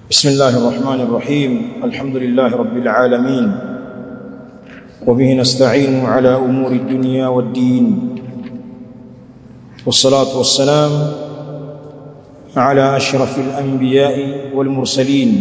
بسم الله الرحمن الرحيم الحمد لله رب العالمين وبه نستعين على أمور الدنيا والدين والصلاة والسلام على أشرف الأنبياء والمرسلين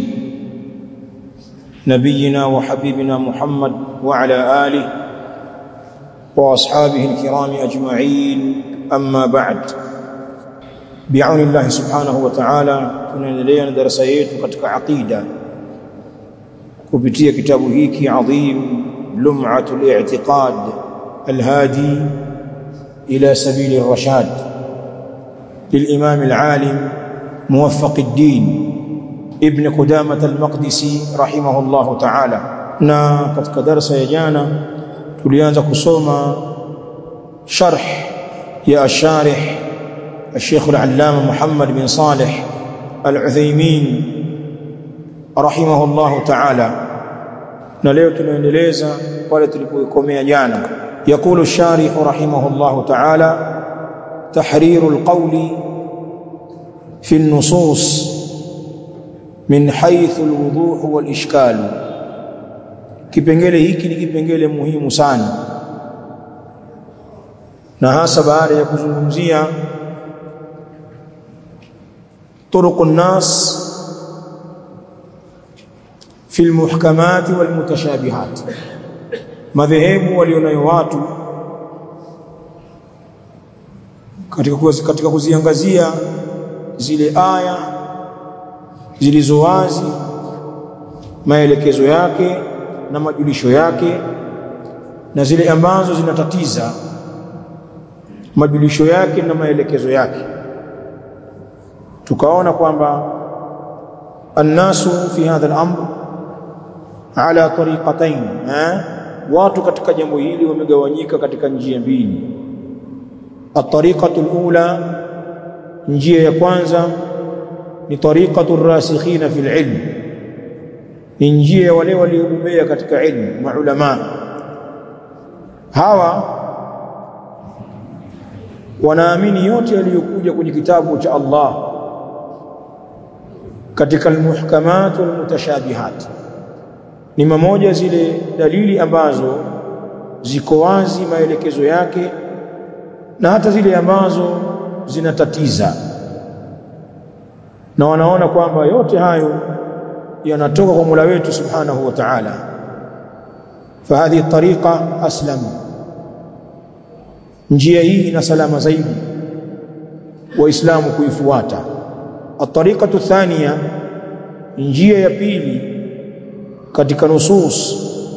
نبينا وحبيبنا محمد وعلى آله وأصحابه الكرام أجمعين أما بعد بعون الله سبحانه وتعالى tunaendelea na darasa yetu katika aqida kupitia kitabu hiki adhim lum'atul i'tiqad alhadi ila sabil ar-rashad للإمام العالم موفق الدين ابن قدامة المقدسي رحمه الله تعالى na katika darasa ya jana tulianza kusoma sharh ya asharih الشيخ العلامة محمد بن صالح العثيمين رحمه الله تعالى na leo tunaendeleza pale tulipokomea jana يقول الشارح رحمه الله تعالى تحرير القول في النصوص من حيث الوضوح والإشكال kipengele hiki ni kipengele muhimu sana na hasa baada ya kuzungumzia طرق الناس في المحكمات والمتشابهات madhehebu walionayo watu katika katika kuziangazia zile aya zilizo wazi maelekezo yake na majulisho yake na zile ambazo zinatatiza majulisho yake na maelekezo yake tukaona kwamba annasu fi hadha al-amr ala tariqatain eh watu katika jambo hili wamegawanyika katika njia mbili at-tariqatu al-ula njia ya kwanza ni tariqatu ar-rasikhina fil ilm ni njia ya wale waliobobea katika ilmu maulama hawa wanaamini yote yaliyokuja kwenye kitabu cha Allah katika almuhkamat walmutashabihat ni mamoja zile dalili ambazo ziko wazi maelekezo yake na hata zile ambazo zinatatiza na wanaona kwamba yote hayo yanatoka kwa Mola wetu Subhanahu wa Ta'ala fahadhi tariqa aslam njia hii ina salama zaidi waislamu kuifuata الطريقه الثانيه njia ya pili katika nusus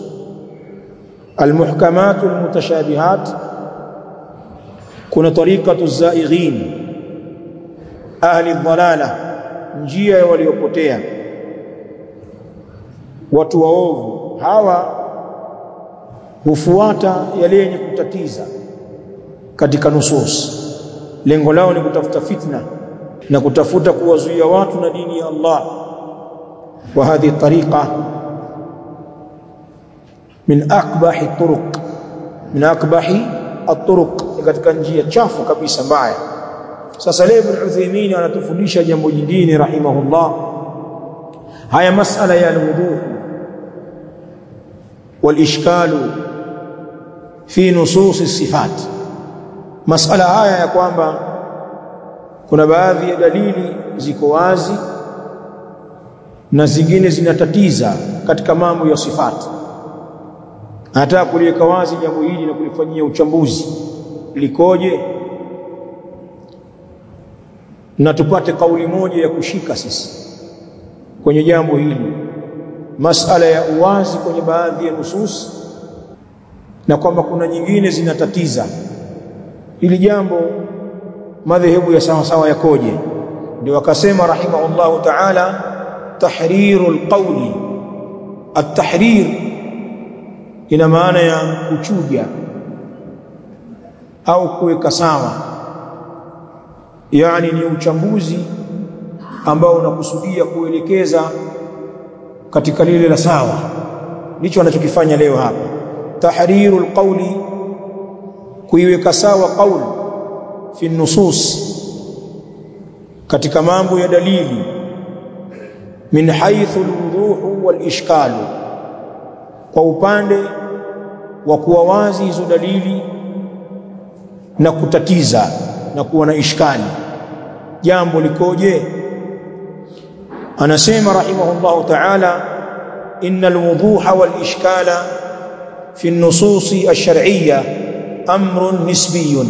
almuhkamat almutashabihat kuna tariqatu zaighin ahli dhalala njia ya waliopotea watu waovu hawa hufuata yale yenye kutatiza katika nusus lengo lao ni kutafuta fitna na kutafuta kuwazuia watu na dini ya Allah wa hadhi tariqa min akbahi turuq min akbahi at-turuq katika njia chafu kabisa mbaya sasa leo Ibn Uthaymeen anatufundisha jambo jingine rahimahullah haya masala ya alwudu والاشكال في نصوص الصفات masala haya ya kwamba kuna baadhi ya dalili ziko wazi na zingine zinatatiza katika mambo ya sifati anataka kuliweka wazi jambo hili na kulifanyia uchambuzi likoje na tupate kauli moja ya kushika sisi kwenye jambo hili masala ya uwazi kwenye baadhi ya nusus na kwamba kuna nyingine zinatatiza hili jambo madhehebu ya sawa sawa yakoje ndio akasema rahimahullahu ta'ala tahrirul qawli at-tahrir ina maana ya kuchuja au kuweka sawa yani ni uchambuzi ambao unakusudia kuelekeza katika lile la sawa ndicho anachokifanya leo hapa tahrirul qawli kuiweka sawa qauli fi nusus katika mambo ya dalili min haythu alwuduhu walishkalu kwa upande wa kuwa wazi hizo dalili na kutatiza na kuwa na ishkali jambo likoje anasema rahimahullahu ta'ala innal wuduha wal ishkala fi an-nusus ash-shar'iyyah amrun nisbiyyun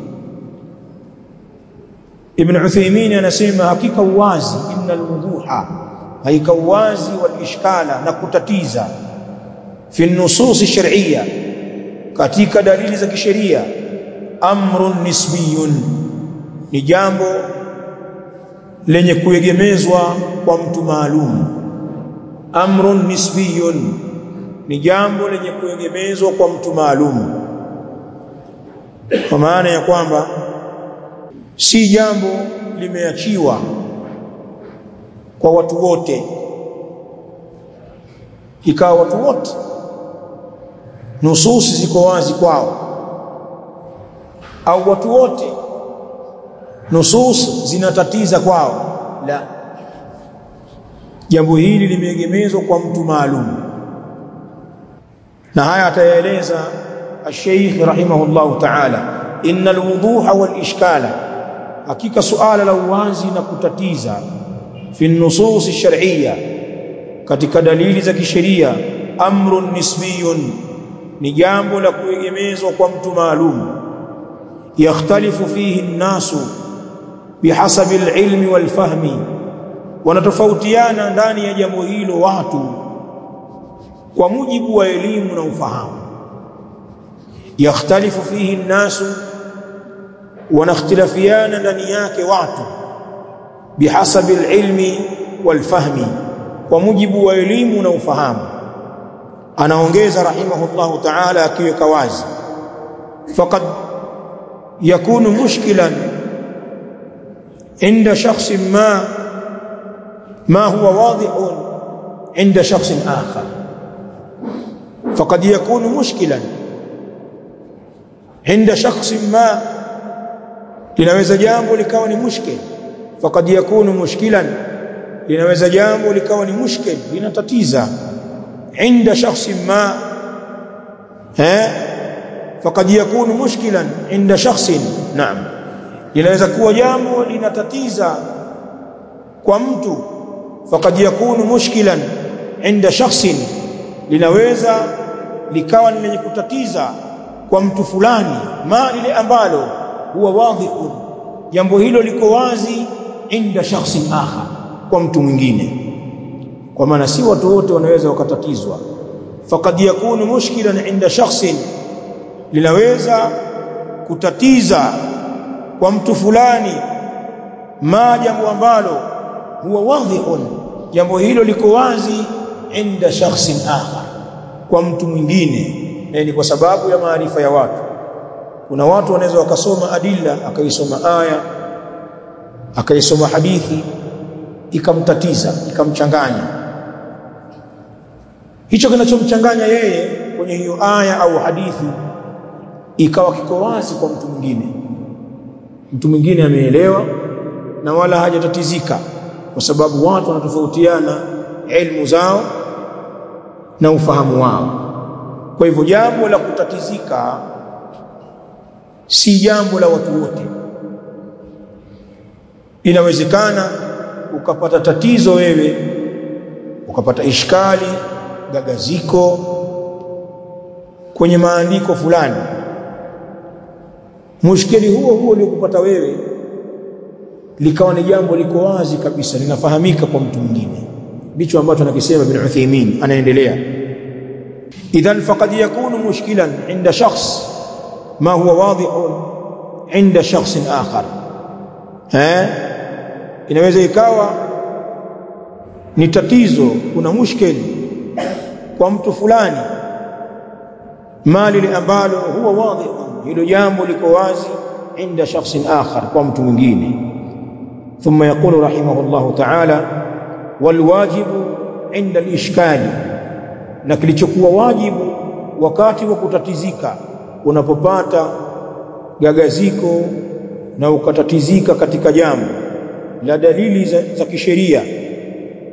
ibn Uthaymeen anasema hakika uwazi innal wuduha hakika uwazi wal ishkala na kutatiza fi an-nusus ash-shar'iyyah katika dalili za kisheria amrun nisbiyun ni jambo lenye kuegemezwa kwa mtu maalum amrun nisbiyun ni jambo lenye kuegemezwa kwa mtu maalum kwa maana ya kwamba si jambo limeachiwa kwa watu wote ikawa watu wote nususi ziko wazi kwao au watu wote nusus zinatatiza kwao la jambo hili limeegemezwa kwa mtu maalum na haya atayaeleza الشيخ رحمه الله تعالى إن الوضوح والإشكال hakika suala la uwazi na kutatiza fi nusus shar'iyya katika dalili za kisheria amrun nisbiyun ni jambo la kuegemezwa kwa mtu maalum yakhtalifu fihi an-nasu bihasabi al-ilmi wal-fahmi wanatofautiana ndani ya jambo hilo watu kwa mujibu wa elimu na ufahamu yakhtalifu fihi an-nasu wanakhtilafiana ndani yake watu bihasabi al-ilmi wal-fahmi kwa mujibu wa elimu na ufahamu anaongeza rahimahullahu ta'ala akiweka wazi faqad yakunu mushkilan inda shakhs ma ma huwa wadihun inda shakhs akhar faqad yakunu mushkilan inda shakhs ma linaweza jambo likawa ni mushkil faqad yakunu mushkilan linaweza jambo likawa ni mushkil linatatiza inda shakhsin ma eh faqad yakunu mushkilan inda shakhsin naam linaweza kuwa jambo linatatiza kwa mtu faqad yakunu mushkilan inda shakhsin linaweza likawa ni lenye kutatiza kwa mtu fulani ma lile ambalo huwa wadhi'un jambo hilo liko wazi inda shakhsin akhar kwa mtu mwingine kwa maana si watu wote wanaweza wakatatizwa faqad yakunu mushkilan inda shakhsin linaweza kutatiza kwa mtu fulani ma jambo ambalo huwa wadhi'un jambo hilo liko wazi inda shakhsin akhar kwa mtu mwingine ni kwa sababu ya maarifa ya watu kuna watu wanaweza wakasoma adilla akaisoma aya akaisoma hadithi ikamtatiza ikamchanganya hicho kinachomchanganya yeye kwenye hiyo aya au hadithi ikawa kiko wazi kwa mtu mwingine mtu mwingine ameelewa na wala hajatatizika kwa sababu watu wanatofautiana elimu zao na ufahamu wao kwa hivyo jambo la kutatizika si jambo la watu wote inawezekana ukapata tatizo wewe ukapata ishkali gagaziko kwenye maandiko fulani mushkili huo huo uliokupata wewe likawa ni jambo liko wazi kabisa linafahamika kwa mtu mwingine ndicho ambacho anakisema bin Uthaymeen anaendelea idhan faqad yakunu mushkilan inda shakhs ma huwa wadihun inda shakhsin akhar eh inaweza ikawa ni tatizo kuna mushkeli kwa mtu fulani mali ambalo huwa wadhi hilo jambo liko wazi inda shakhsin akhar kwa mtu mwingine ثم يقول رحمه الله تعالى والواجب عند الاشكال na kilichokuwa wajibu wakati wa kutatizika unapopata gagaziko na ukatatizika katika jambo la dalili za, za kisheria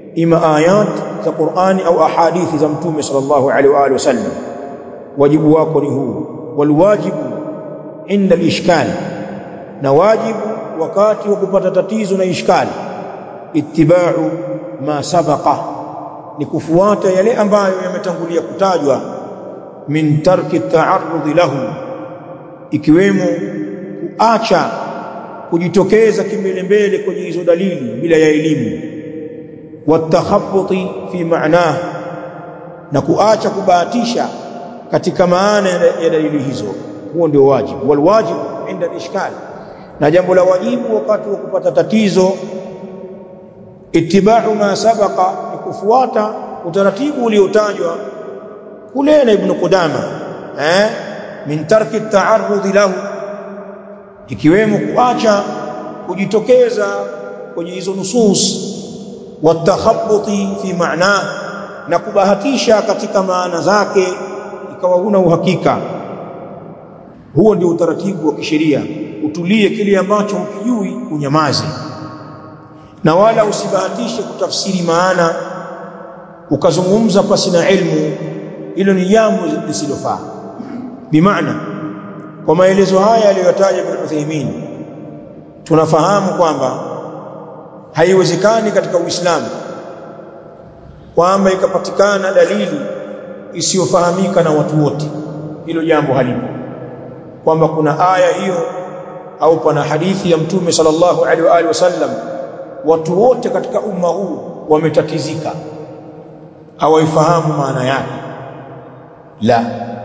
ima ayat za Qur'ani au ahadithi za mtume sallallahu alaihi wa alihi wasallam wajibu wako ni huu walwajibu inda al-ishkal na wajibu wakati wa kupata tatizo na ishkali ittiba'u ma sabaqa ni kufuata yale ambayo yametangulia kutajwa min tarki ta'arrud lahu ikiwemo kuacha kujitokeza kimbele mbele kwenye hizo dalili bila ya elimu watakhabbuti fi ma'nah na kuacha kubahatisha katika maana ya dalili hizo huo ndio wajibu walwajibu inda ishkal na jambo la wajibu wakati wa kupata tatizo ittiba'u ma sabaqa ni kufuata utaratibu uliotajwa kule na ibn Qudama eh min tarki at-ta'arrud lahu ikiwemo kuacha kujitokeza kwenye hizo nusus watakhabbuti fi ma'na na kubahatisha katika maana zake ikawa huna uhakika huo ndio utaratibu wa kisheria utulie kile ambacho ukijui unyamaze na wala usibahatishe kutafsiri maana ukazungumza pasi na ilmu hilo ni jambo lisilofaa bimaana kwa maelezo haya aliyotaja Ibn Uthaymeen tunafahamu kwamba haiwezekani katika Uislamu kwamba ikapatikana dalili isiyofahamika na watu wote hilo jambo halipo kwamba kuna aya hiyo au pana hadithi ya mtume sallallahu alaihi wa alihi wasallam watu wote katika umma huu wametatizika hawaifahamu maana yake la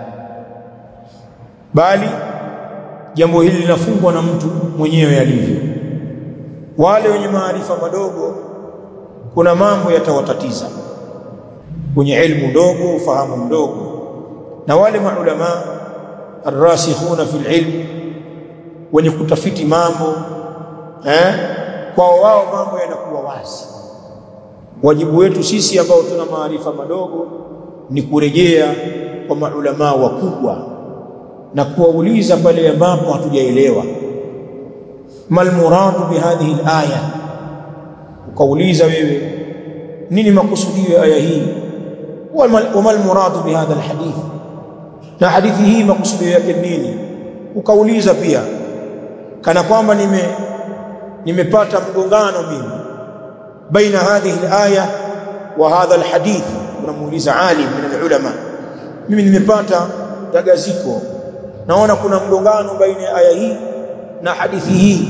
bali jambo hili linafungwa na mtu mwenyewe alivyo wale wenye maarifa madogo kuna mambo yatawatatiza kwenye elimu ndogo ufahamu mdogo na wale maulama arrasikhuna fil ilm wenye kutafiti mambo eh kwa wao mambo yanakuwa wazi wajibu wetu sisi ambao tuna maarifa madogo ni kurejea kwa maulama wakubwa na kuwauliza pale ambapo hatujaelewa mal muradu bihadhihi alaya ukauliza wewe nini makusudio ya aya hii wama muradu bihadha alhadith na hadithi hii makusudio yake nini ukauliza pia kana kwamba nime nimepata mgongano mimi baina hadhihi alaya wa hadha alhadith unamuuliza alim min alulama mimi nimepata dagaziko naona kuna mgongano baina ya aya hii na hadithi hii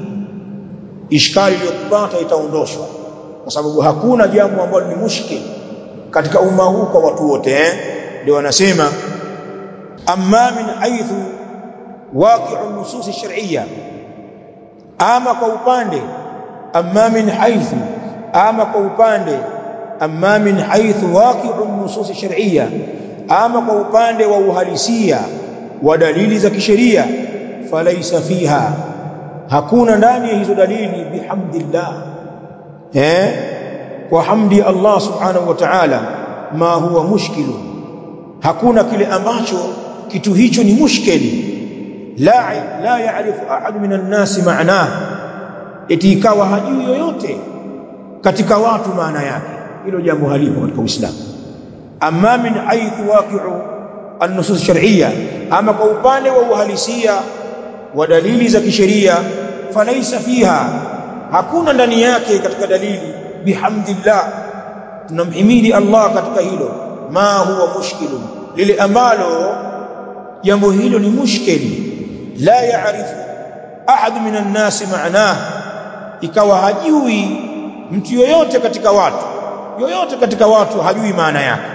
ishkali iliyokupata itaondoshwa kwa sababu hakuna jambo ambalo ni mushkil katika umma huu kwa watu wote eh ndio wanasema amma min haythu waqi'u nusus shar'iyya ama kwa upande amma min haythu ama kwa upande amma min haythu waqi'u nusus shar'iyya ama kwa upande wa uhalisia wa dalili za kisheria falaisa fiha hakuna ndani ya hizo dalili bihamdillah eh kwa hamdi Allah subhanahu wa ta'ala ma huwa mushkilu hakuna kile ambacho kitu hicho ni mushkili la la yaarifu ahad minan nas ma'na eti ikawa hajui yoyote katika watu maana yake hilo jambo halipo katika Uislamu amma min haythu waqi'u an-nusus shar'iyya ama kwa upande wa uhalisia wa dalili za kisheria falaisa fiha hakuna ndani yake katika dalili bihamdillah tunamhimidi Allah katika hilo ma huwa mushkilun lile ambalo jambo hilo ni mushkili la yaarifu ahad minan nasi ma'nah ikawa hajui mtu yoyote katika watu yoyote katika watu hajui maana yake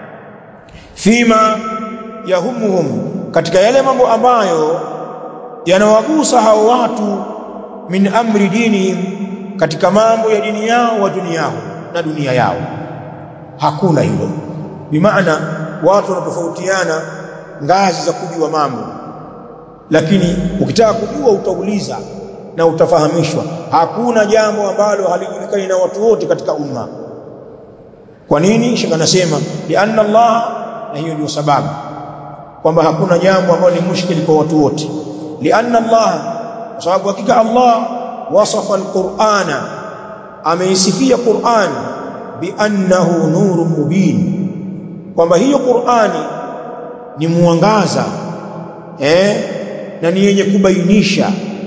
fima yahumuhum katika yale mambo ambayo yanawagusa hao watu min amri dinihim katika mambo ya dini yao wa dunia yao na dunia yao hakuna hilo bimaana watu wanatofautiana ngazi za kujua mambo lakini ukitaka kujua utauliza na utafahamishwa hakuna jambo ambalo halijulikani na watu wote katika umma kwa nini shaka nasema li anna Allah na hiyo ndio sababu kwamba hakuna jambo ambalo ni mushkili kwa watu wote li anna Allah kwa sababu hakika Allah wasafa alqur'ana ameisifia Qur'an biannahu nurun mubin kwamba hiyo Qur'ani ni mwangaza eh na ni yenye kubainisha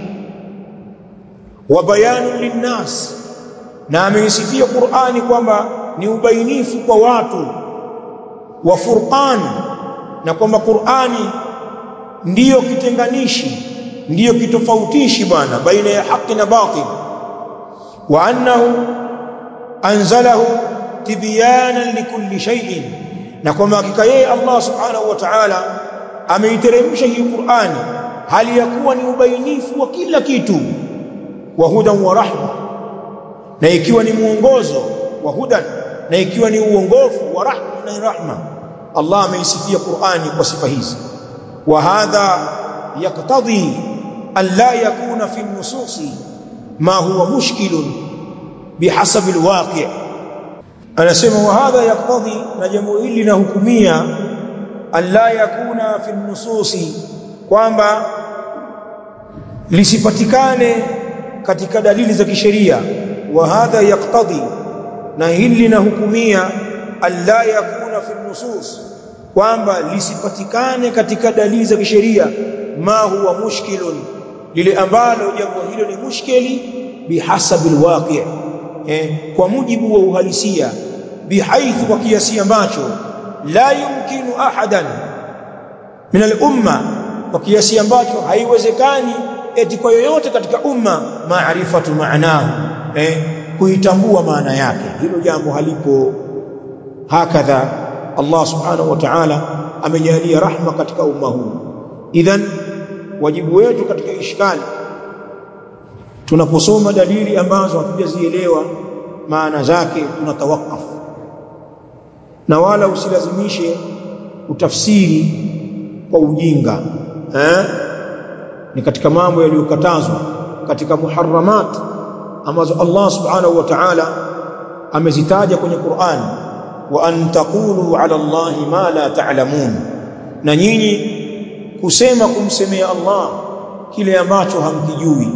wa bayanu linnas na ameisifia Qur'ani kwamba ni ubainifu kwa watu wa furqan na kwamba Qur'ani ndiyo kitenganishi ndiyo kitofautishi bwana baina ya haki na batil wa annahu anzalahu tibyanan likulli shay'in na kwamba hakika yeye Allah subhanahu wa ta'ala ameiteremsha hii Qur'ani hali ya kuwa ni ubainifu wa kila kitu wa hudan wa rahma na ikiwa ni mwongozo wa hudan na ikiwa ni uongofu wa rahma na rahma Allah ameisifia Qur'ani kwa sifa hizi wa hadha yaqtadi an la yakuna fi an-nusus ma huwa mushkilun bihasabi al-waqi' anasema wa hadha yaqtadi na jambo hili linahukumia an la yakuna fi an-nusus kwamba lisipatikane katika dalili za kisheria wa hadha yaqtadi na hili linahukumia alla yakuna fi nusus kwamba lisipatikane katika dalili za kisheria ma huwa mushkilun lile ambalo jambo hilo ni mushkili bihasabi alwaqi eh, kwa mujibu wa uhalisia bihaithu kwa kiasi ambacho la yumkinu ahadan min al-umma kwa kiasi ambacho haiwezekani eti kwa yoyote katika umma maarifatu maanahu eh, kuitambua maana yake hilo jambo halipo hakadha Allah subhanahu wa ta'ala amejalia rahma katika umma huu idhan wajibu wetu katika ishkali tunaposoma dalili ambazo hatujazielewa maana zake tunatawakaf na wala usilazimishe utafsiri kwa ujinga eh? ni katika mambo yaliyokatazwa katika muharramat ambazo Allah subhanahu wa ta'ala amezitaja kwenye Qur'an wa an taqulu ala Allahi ma la ta'lamun na nyinyi kusema kumsemea Allah kile ambacho hamkijui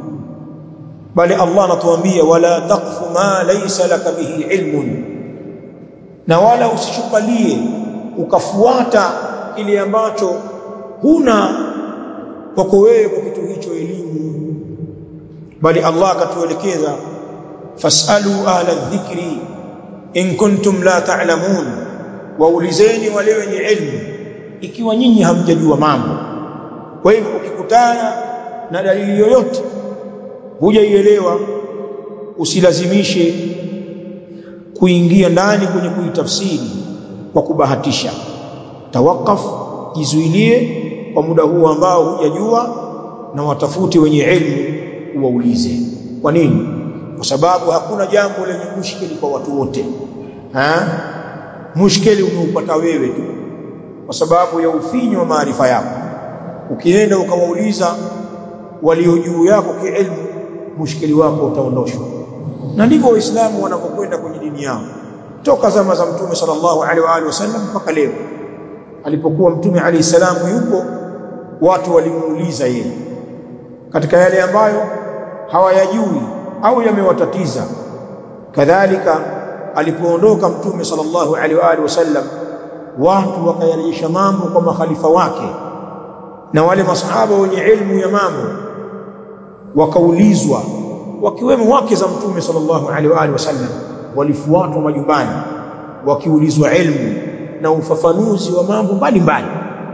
bali Allah anatuambia wala taqfu ma laysa laka bihi ilmun na wala usishukalie ukafuata kile ambacho huna kwako wewe kwa kitu hicho elimu bali Allah akatuelekeza fasalu ahla dhikri in kuntum la ta'lamun waulizeni wale wenye ilmu ikiwa nyinyi hamjajua mambo kwa hivyo ukikutana na dalili yoyote hujaielewa usilazimishe kuingia ndani kwenye kuitafsiri kwa kubahatisha tawakaf jizuilie kwa muda huu ambao hujajua na watafuti wenye elimu uwaulize kwa nini kwa sababu hakuna jambo lenye mushkili kwa watu wote ha mushkili unaupata wewe tu kwa sababu ya ufinyo wa maarifa yako ukienda ukawauliza walio juu yako kielimu mushkili wako utaondoshwa na ndivyo waislamu wanapokwenda kwenye dini yao toka zama za mtume sallallahu alaihi wa alihi wasallam mpaka leo alipokuwa mtume alayhi salamu yupo watu walimuuliza yeye katika yale ambayo hawayajui au yamewatatiza kadhalika alipoondoka mtume sallallahu alaihi wa alihi wasallam watu wakayarejesha mambo kwa makhalifa wake na wale masahaba wenye ilmu ya mambo wakaulizwa wakiwemo wake za mtume sallallahu alaihi wa alihi wasallam walifuatwa majumbani wakiulizwa ilmu na ufafanuzi wa mambo mbalimbali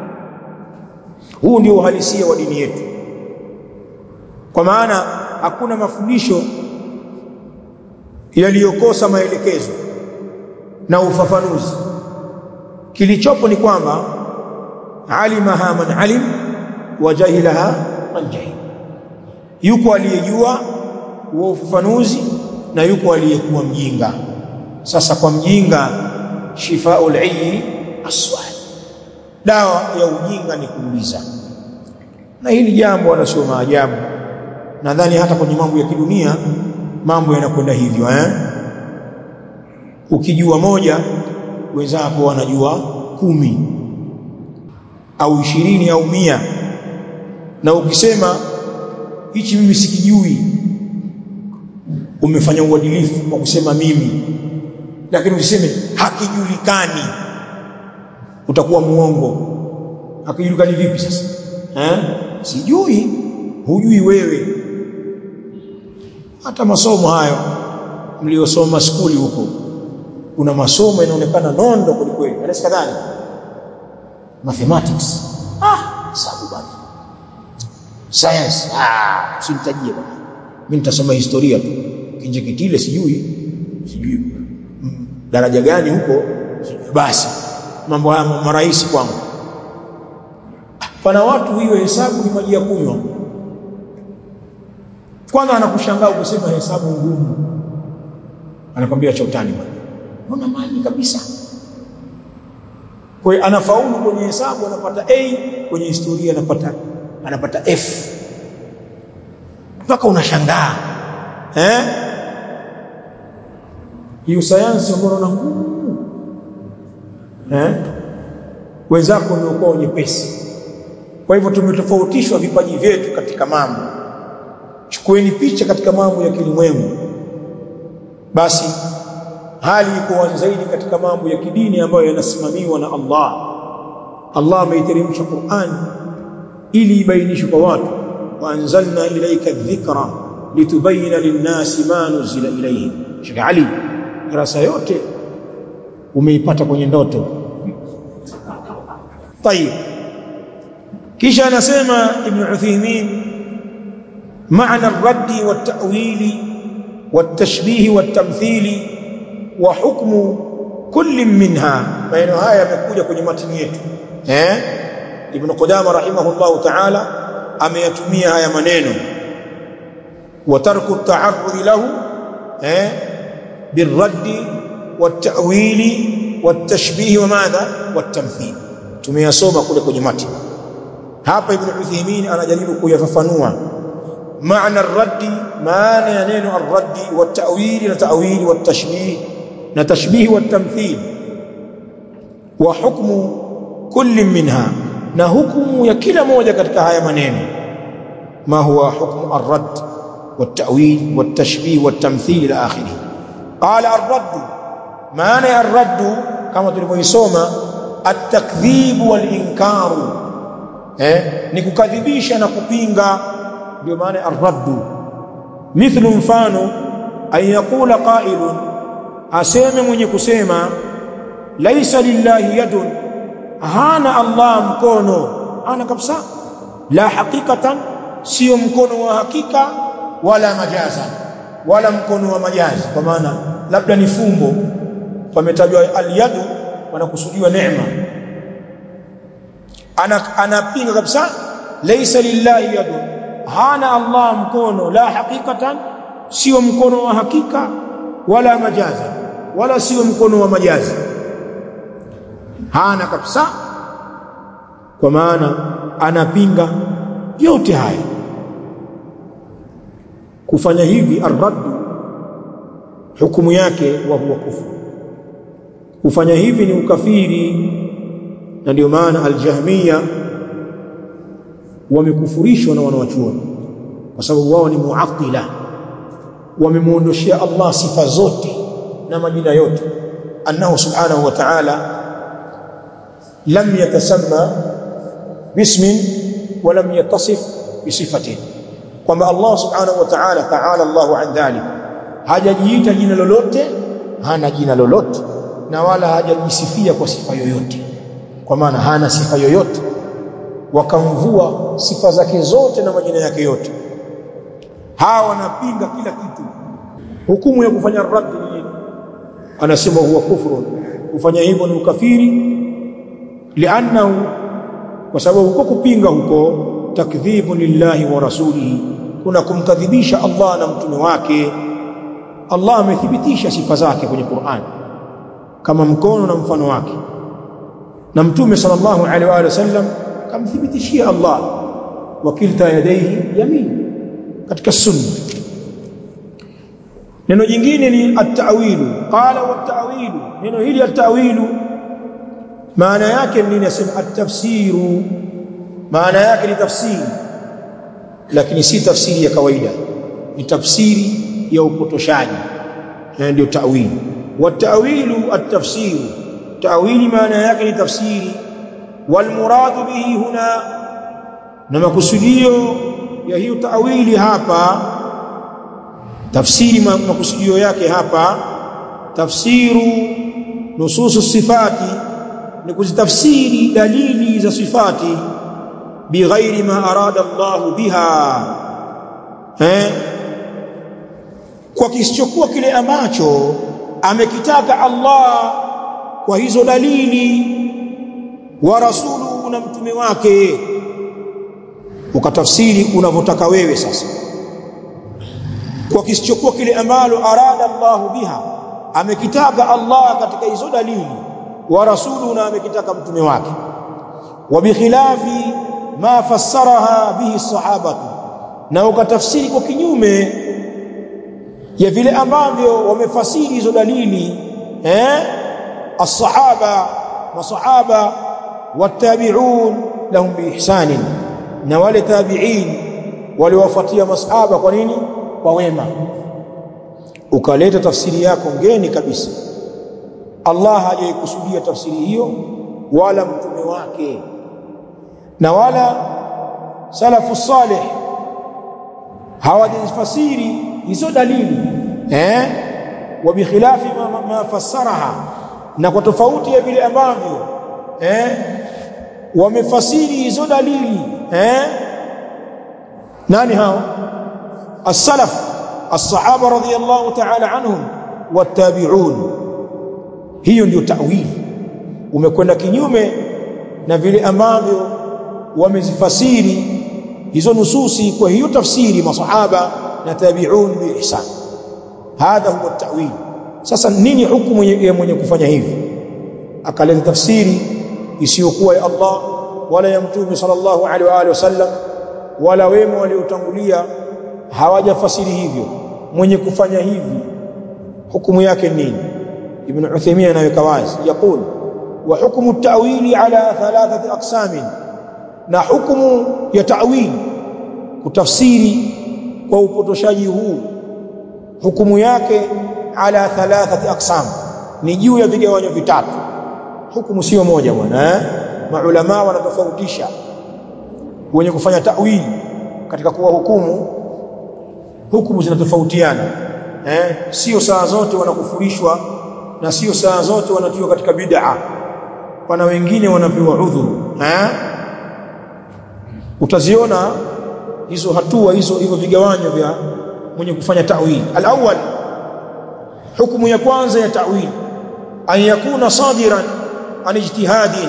huu ndio uhalisia wa dini yetu kwa maana hakuna mafundisho yaliyokosa maelekezo na ufafanuzi kilichopo ni kwamba alimaha man alim wa jahilaha man jahil yuko aliyejua huo ufafanuzi na yuko aliyekuwa mjinga sasa kwa mjinga shifaul ayyi aswal dawa ya ujinga ni kuuliza na hili jambo wala sio maajabu nadhani hata kwenye mambo ya kidunia mambo yanakwenda hivyo eh ukijua moja wenzako wanajua kumi au ishirini au mia na ukisema hichi mimi sikijui umefanya uadilifu kwa kusema mimi lakini usiseme hakijulikani utakuwa muongo hakijulikani vipi sasa eh sijui hujui wewe hata masomo hayo mliosoma skuli huko kuna masomo yanaonekana nondo kwelikweli anaweza kadhani mathematics ah sababu bwana science ah usinitajie bwana mimi nitasoma historia tu kinje kitile sijui sijui mm, daraja gani huko sijui. basi mambo haya marahisi kwangu pana watu hiyo hesabu ni maji ya kunywa kwanza anakushangaa ukisema hesabu ngumu anakwambia cha utani bwana mbona maji kabisa kwa hiyo anafaulu kwenye hesabu anapata A kwenye historia anapata anapata F mpaka unashangaa eh hiyo sayansi ambayo na ngumu eh wenzako ndio kwa nyepesi kwa hivyo tumetofautishwa vipaji vyetu katika mambo chukueni picha katika mambo ya kilimwengu basi hali iko wazi zaidi katika mambo ya kidini ambayo yanasimamiwa na Allah Allah ameiteremsha Qur'an ili ibainishwe kwa watu wa anzalna ilayka dhikra litubayyana lin-nasi ma nuzila ilayhim Sheikh Ali darasa yote umeipata kwenye ndoto طيب kisha anasema Ibn Uthaymeen معنى الرد والتأويل والتشبيه والتمثيل وحكم كل منها maneno haya yamekuja kwenye matini yetu eh Ibn Qudama rahimahullahu ta'ala ameyatumia haya maneno wa tarku at-ta'arrud lahu eh بالرد والتأويل والتشبيه وماذا والتمثيل tumeyasoma kule kwenye matini hapa Ibn Uthaymeen anajaribu kuyafafanua معنى الرد معنى نينو الرد والتأويل والتأويل والتشبيه نتشبيه والتمثيل وحكم كل منها نحكم يا كلا موجة katika haya maneno ما هو حكم الرد والتأويل والتشبيه والتمثيل إلى آخره قال الرد معنى الرد كما tulivyosoma التكذيب والإنكار eh ni kukadhibisha na kupinga ndio maana ar-raddu mithlu mfano an yaqula qailun aseme mwenye kusema laisa lillahi yadun hana Allah mkono ana kabisa la hakikatan sio mkono wa hakika wala majaza wala mkono wa majazi kwa maana labda ni fumbo pametajwa al-yadu wanakusudiwa neema ana anapinga kabisa laisa lillahi yadun hana Allah mkono la hakikatan sio mkono wa hakika wala majaza wala sio mkono wa majazi hana kabisa kwa maana anapinga yote haya kufanya hivi arraddu hukumu yake wa huwa kufru kufanya hivi ni ukafiri na ndio maana aljahmiya wamekufurishwa na wanawachuoni kwa sababu wao ni muattila wamemuondoshia Allah sifa zote na majina yote annahu subhanahu wa ta'ala lam yatasamma bismin wa lam yatasif bisifatin kwamba Allah subhanahu wa ta'ala ta'ala Allahu an dhalik hajajiita jina lolote hana jina lolote na wala hajajisifia kwa sifa yoyote kwa maana hana sifa yoyote wakamvua sifa zake zote na majina yake yote hawa wanapinga kila kitu hukumu ya kufanya raddi ni nini anasema huwa kufru kufanya hivyo ni ukafiri li'annahu kwa sababu huko kupinga huko takdhibu lillahi wa rasulihi kuna kumkadhibisha Allah na mtume wake Allah amethibitisha sifa zake kwenye Qur'an kama mkono na mfano wake na mtume sallallahu alaihi wa sallam kamthibitishia Allah wakilta yadayhi yamin katika sunna neno jingine ni at-ta'wilu qala wa at-ta'wilu neno hili at-ta'wilu maana yake nini nasema at-tafsiru maana yake ni tafsiri lakini si tafsiri ya kawaida ni tafsiri ya upotoshaji na ndio ta'wili والتأويل التفسير تأويل معنى yake ni tafsiri والمراد به هنا na makusudio ya hiyo tawili hapa tafsiri makusudio yake hapa tafsiru nususu sifati ni kuzitafsiri dalili za sifati bighairi ma arada Allah biha eh kwa kisichokuwa kile ambacho amekitaka Allah kwa hizo dalili wa rasulu na mtume wake ukatafsiri unavyotaka wewe sasa kwa kisichokuwa kile ambalo arada Allahu biha amekitaka Allah katika hizo dalili wa rasulu na amekitaka mtume wake wa bikhilafi ma fassaraha bihi sahabatu na ukatafsiri kwa kinyume ya vile ambavyo wamefasiri hizo dalili eh as-sahaba masahaba watabi'un lahum biihsanin na wale tabi'in waliwafuatia masahaba kwa nini kwa wema ukaleta tafsiri yako ngeni kabisa Allah hajaikusudia tafsiri hiyo wala mtume wake na wala salafu salih hawajafasiri hizo dalili eh wa bikhilafi ma, ma, ma fassaraha na kwa tofauti ya vile ambavyo eh wamefasiri hizo dalili eh nani hao as-salaf as-sahaba radhiyallahu ta'ala anhum wattabi'un hiyo ndio ta'wili umekwenda kinyume na vile ambavyo wamezifasiri hizo nususi kwa hiyo tafsiri masahaba na tabi'un bi ihsan hadha huwa at-ta'wil sasa nini hukumu ya mwenye kufanya hivi akaleta tafsiri isiyokuwa ya Allah wala ya mtume sallallahu alaihi wa alihi wasallam wala wema waliotangulia hawajafasiri hivyo mwenye kufanya hivi hukumu yake nini ibn Uthaymeen anaweka wazi yakul wa hukmu at-ta'wili ala thalathati aqsamin na hukumu ya ta'wili kutafsiri kwa upotoshaji huu hukumu yake ala thalathati aqsam ni juu ya vigawanyo vitatu hukumu sio moja bwana eh maulama wanatofautisha wenye kufanya ta'wili katika kuwa hukumu hukumu zinatofautiana eh sio saa zote wanakufurishwa na sio saa zote wanatiwa katika bid'a pana wengine wanapewa udhuru eh utaziona hizo hatua hizo hivyo vigawanyo vya mwenye kufanya ta'wil al-awwal hukumu ya kwanza ya ta'wil an yakuna sadiran an ijtihadin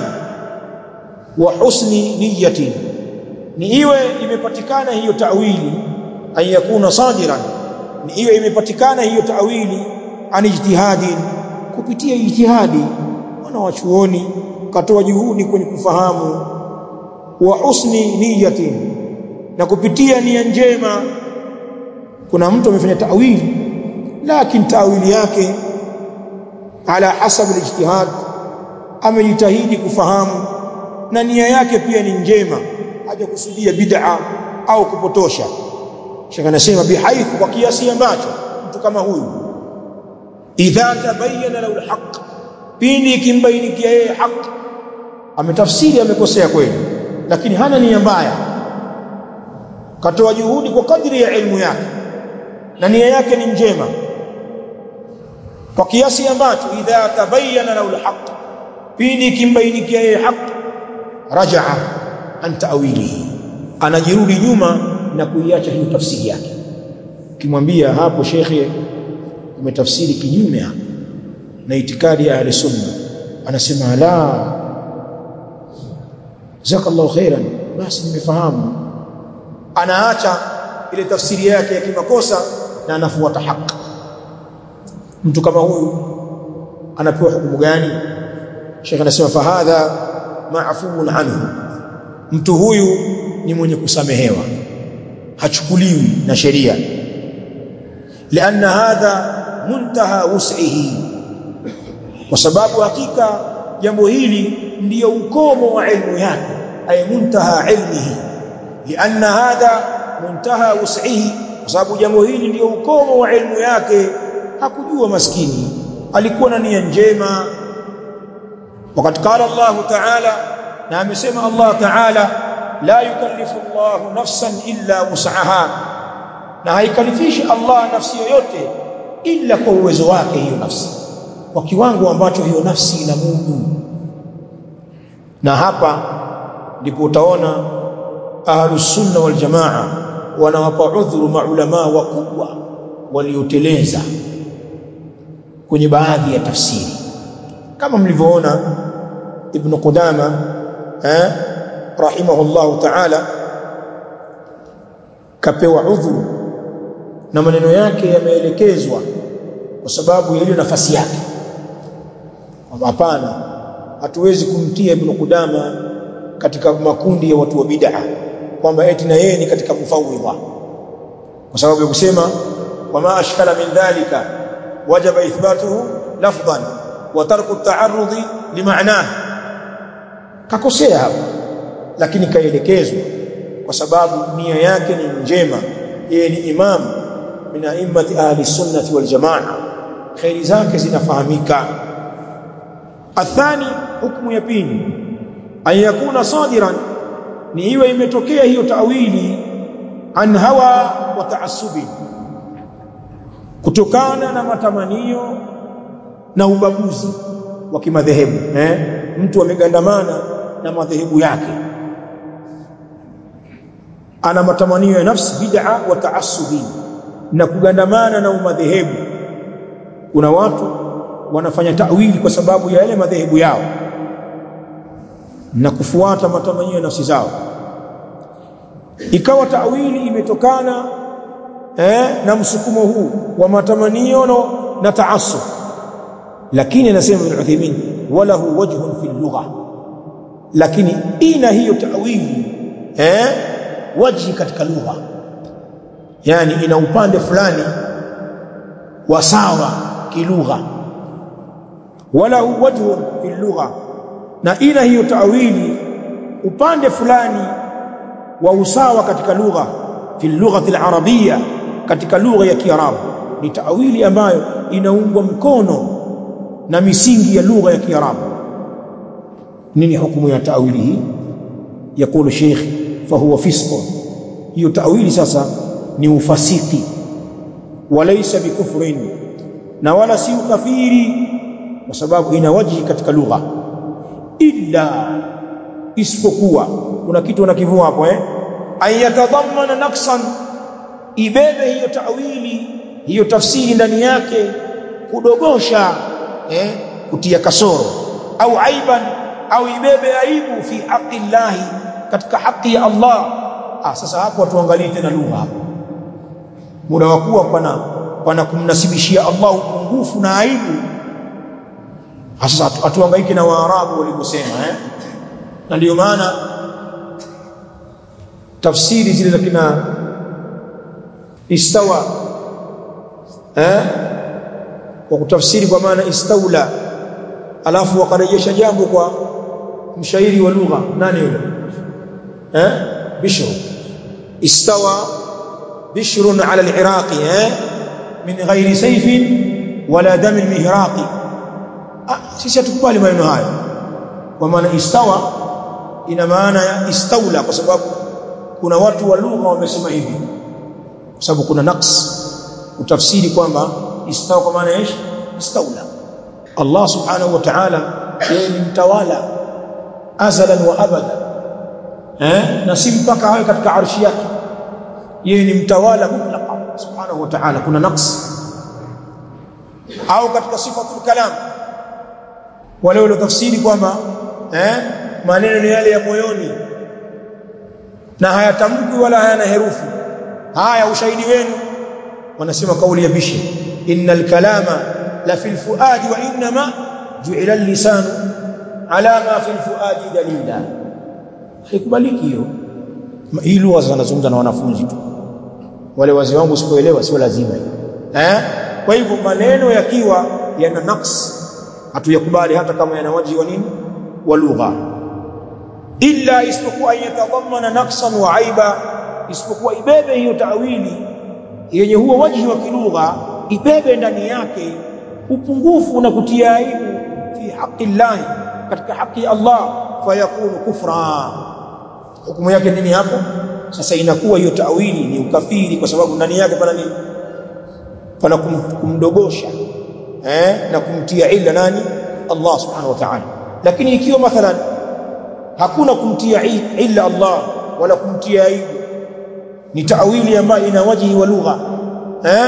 wa husni niyatin ni iwe imepatikana hiyo ta'wili an yakuna sadiran ni iwe imepatikana hiyo ta'wili an ijtihadin kupitia ijtihadi wana wachuoni katoa juhudi kwenye kufahamu wa husni niyatin na kupitia nia njema kuna mtu amefanya ta'wili lakini ta'wili yake ala hasab alijtihad amejitahidi kufahamu na nia yake pia ni njema hajakusudia bid'a au kupotosha shaka nasema bihaithu kwa kiasi ambacho mtu kama huyu idha tabayyana lahu alhaq pindi kimbainikia yeye haki ametafsiri amekosea kweli lakini hana nia mbaya katoa juhudi kwa kadri ya elimu yake na nia yake ni njema kwa kiasi ambacho idha tabayyana lahu alhaq pindi kimbainikia yeye haki rajaa an ta'wilihi anajirudi nyuma na kuiacha hiyo tafsiri yake kimwambia hapo shekhe umetafsiri kinyume hapo na itikadi ya ahli sunna anasema la jazakallahu khairan basi nimefahamu anaacha ile tafsiri yake ya kimakosa na anafuata haki mtu kama huyu anapewa hukumu gani Sheikh anasema fahadha maafuun anhu mtu huyu ni mwenye kusamehewa hachukuliwi na sheria lianna hadha muntaha wus'ihi kwa sababu hakika jambo hili ndiyo ukomo wa ilmu yake ay muntaha ilmihi lianna hadha muntaha wus'ihi kwa sababu jambo hili ndiyo ukomo wa ilmu yake hakujua maskini alikuwa na nia njema wakati qala Allah ta'ala na amesema Allah ta'ala la yukallifu Allah nafsan illa wus'aha na haikalifishi Allah nafsi yoyote ila kwa uwezo wake hiyo nafsi kwa kiwango ambacho hiyo nafsi ina mudu na hapa ndipo utaona ahlus sunna wal jamaa wanawapa udhuru maulama wakubwa walioteleza kwenye baadhi ya tafsiri kama mlivyoona ibn Qudama eh rahimahullah ta'ala kapewa udhuru na maneno yake yameelekezwa kwa sababu ya ile nafasi yake hapana hatuwezi kumtia ibn Qudama katika makundi ya watu wa bid'a kwamba eti na yeye ni katika mufawwidha kwa sababu ya kusema wama ashkala min dhalika wajaba ithbatuhu lafdhan wa tarku at-ta'arrudi limaanah kakosea hapa lakini kaelekezwa kwa sababu nia yake ni njema yeye ni imam min a'immati ahli sunnati wal jamaa khairi zake zinafahamika athani hukumu ya pili an yakuna sadiran ni iwe imetokea hiyo tawili an hawa wa taassubi kutokana na matamanio na ubaguzi wa kimadhehebu eh mtu amegandamana na madhehebu yake ana matamanio ya nafsi bid'a wa taassubi na kugandamana na umadhehebu kuna watu wanafanya tawili kwa sababu ya yale madhehebu yao na kufuata matamanio ya nafsi zao ikawa tawili imetokana eh, na msukumo huu wa matamanio no, na taassub lakini anasema Ibn Uthaymeen walahu wajhun fi lugha lakini ina hiyo tawili eh wajhi katika lugha yani ina upande fulani wa sawa kilugha walahu wajhun fi lugha na ina hiyo tawili upande fulani wa usawa katika lugha fi lughati al-arabiyya katika lugha ya Kiarabu ni tawili ambayo inaungwa mkono na misingi ya lugha ya Kiarabu nini hukumu ya tawili hii yakulu sheikh fahuwa fisq hiyo tawili sasa ni ufasiki walaysa bikufrin na wala si ukafiri kwa sababu ina wajihi katika lugha illa isipokuwa kuna kitu unakivua hapo eh ayatadhammana naqsan ibebe hiyo tawili hiyo tafsiri ndani yake kudogosha eh kutia kasoro au aiban au ibebe aibu fi haqi Allah katika haki ya Allah ah sasa hapo tuangalie tena lugha hapo muda wa kuwa pana pana kumnasibishia Allah upungufu na aibu sasa atuhangaike na waarabu walivyosema eh na ndio maana tafsiri zile za kina istawa eh kwa kutafsiri kwa maana istaula alafu wakarejesha jambo kwa mshairi wa lugha nani yule eh bishr istawa bishr ala al-iraqi eh min ghairi sayfin wala dam al-mihraqi ah sisi hatukubali maneno hayo kwa maana istawa ina maana ya istaula kwa sababu kuna watu wa lugha wamesema hivi kwa sababu kuna naqs utafsiri kwamba istawa kwa maana ish istaula Allah subhanahu wa ta'ala yeye ni mtawala azalan wa abada eh na si mpaka awe katika arshi yake yeye ni mtawala mutlaqa subhanahu wa ta'ala kuna naqs au katika sifatul kalam wale wale tafsiri kwamba eh maneno ni yale ya moyoni na hayatamkwi wala hayana herufi haya ushahidi wenu wanasema kauli ya bishi innal kalama la fil fuadi wa inma ju'ila al-lisanu ala ma fil fuadi dalila haikubaliki hiyo hii lugha zinazungumza na wanafunzi tu wale wazee wangu sipoelewa sio lazima hiyo eh kwa hivyo maneno yakiwa yana naqs hatuyakubali hata kama yana waji wa nini wa lugha illa isipokuwa yatadhammana naqsan wa aiba isipokuwa ibebe hiyo tawili yenye huo waji wa kilugha ibebe ndani yake upungufu na kutia aibu fi haqi Allah katika haki ya Allah fayakunu kufra hukumu yake nini hapo sasa inakuwa hiyo tawili ni ukafiri kwa sababu ndani yake pana nini pana kum, kumdogosha eh na kumtia illa nani Allah subhanahu wa ta'ala lakini ikiwa mathalan hakuna kumtia illa Allah wala kumtia aibu ni tawili ambayo ina wajihi wa lugha eh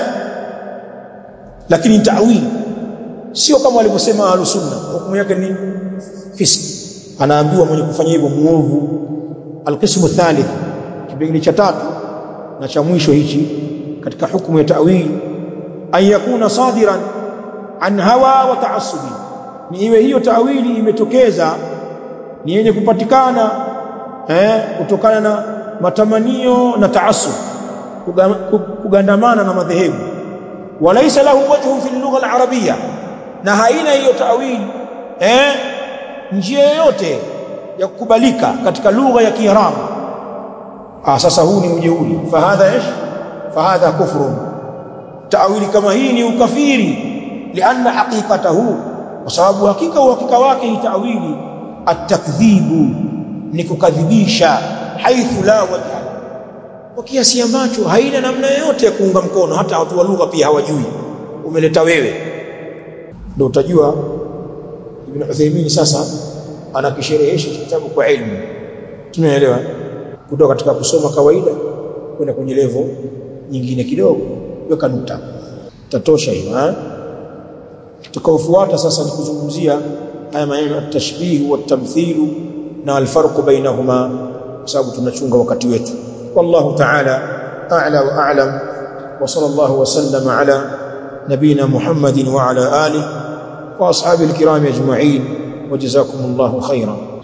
lakini tawili sio kama walivyosema ahlus sunna hukumu yake ni fiski anaambiwa mwenye kufanya hivyo muovu alqismu thalith kipengele cha tatu na cha mwisho hichi katika hukumu ya ta'wil an yakuna sadiran an hawa wa ta'assubi ni iwe hiyo ta'wili imetokeza ni yenye kupatikana eh kutokana na matamanio na taassub kugandamana na madhehebu walaysa lahu wajhu fi lugha al-arabiyya na haina hiyo ta'wili eh njia yoyote ya kukubalika katika lugha ya Kiarabu ah sasa huu ni ujeuri fahadha ish fahadha kufrun ta'wili kama hii ni ukafiri lianna haqiqatahu kwa sababu hakika uhakika wake hii ta'wili at-takdhibu ni kukadhibisha haithu la wajha kwa kiasi ambacho haina namna yoyote ya kuunga mkono hata watu wa lugha pia hawajui umeleta wewe ndio utajua Ibn Uthaymeen sasa anakisherehesha kitabu kwa elimu tumeelewa kutoka katika kusoma kawaida kwenda kwenye level nyingine kidogo weka nukta tatosha hiyo eh tutakaofuata sasa ni kuzungumzia haya maneno at-tashbih wa at-tamthil na al-farq bainahuma kwa sababu tunachunga wakati wetu wallahu ta'ala a'la wa a'lam wa sallallahu wa sallama ala nabina muhammadin wa ala alihi wa ashabil kiram ajma'in وجزاكم الله خيرا